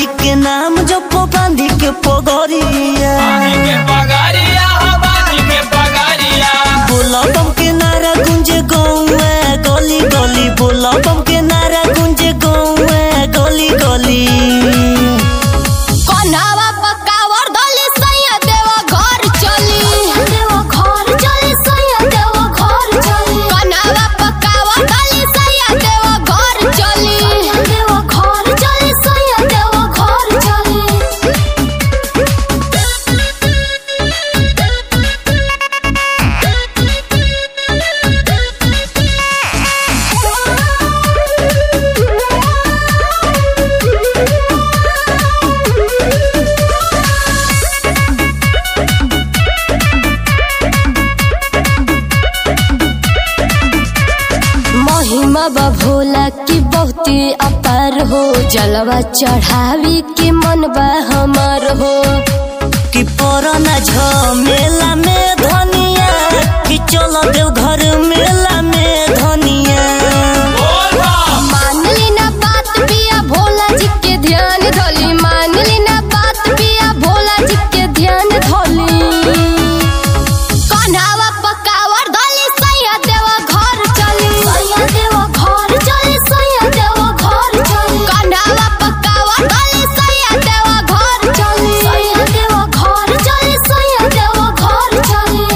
जी के नाम जप बांधी के पगरिया के पगारिया बाजी के पगारिया बोला बम के नारा गुंजे गौए गली गली बोला बम के नारा गुंजे गौए गली गली कन्हावा पकावर धली सैया देवा घर चली देवा घर चली सैया देवा घर चली कन्हावा पकावर धली सैया देवा घर चली देवा घर चली सैया देवा घर चली महिमा बा भोला की बहुती अपार हो जलवा चढ़ावी के मन बा हमार हो कि पराना झमेला में धनिया कि चल देव घर मेला में धनिया बोल बम मान ली ना बात पिया भोला जी के ध्यान धोली मान ली ना बात पिया भोला जी के ध्यान धोली कन्हावा पकावर धोली सैया देवा घर चली सैया देवा घर चली सैया देवा घर चली कन्हावा पकावर धोली सैया देवा घर चली सैया देवा घर चली सैया देवा घर चली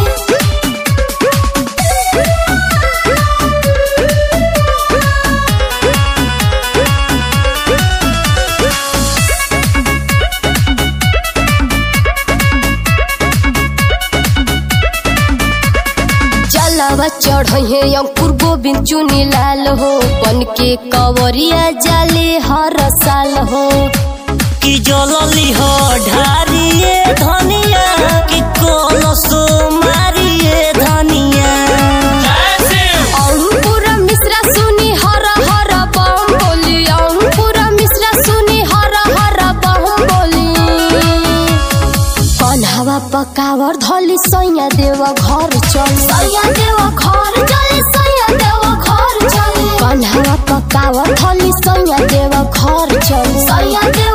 जलवा चढ़े अंकुर गोविंद चुनी लाल हो बन के कवरिया जाले हर साल हो कि जलली हो ढारिए धनिया कि कलसो मारिए धनिया ऐसे अंकुर मिश्रा सुनी हर हर बम बोली अंकुर मिश्रा सुनी हर हर बम बोली कन्हावा पकावर धली सैया देवा घर चल सैया देवा घर चली सैया देवा घर चली कन्हावा पकावर धली सैया देवा घर चल सैया देवा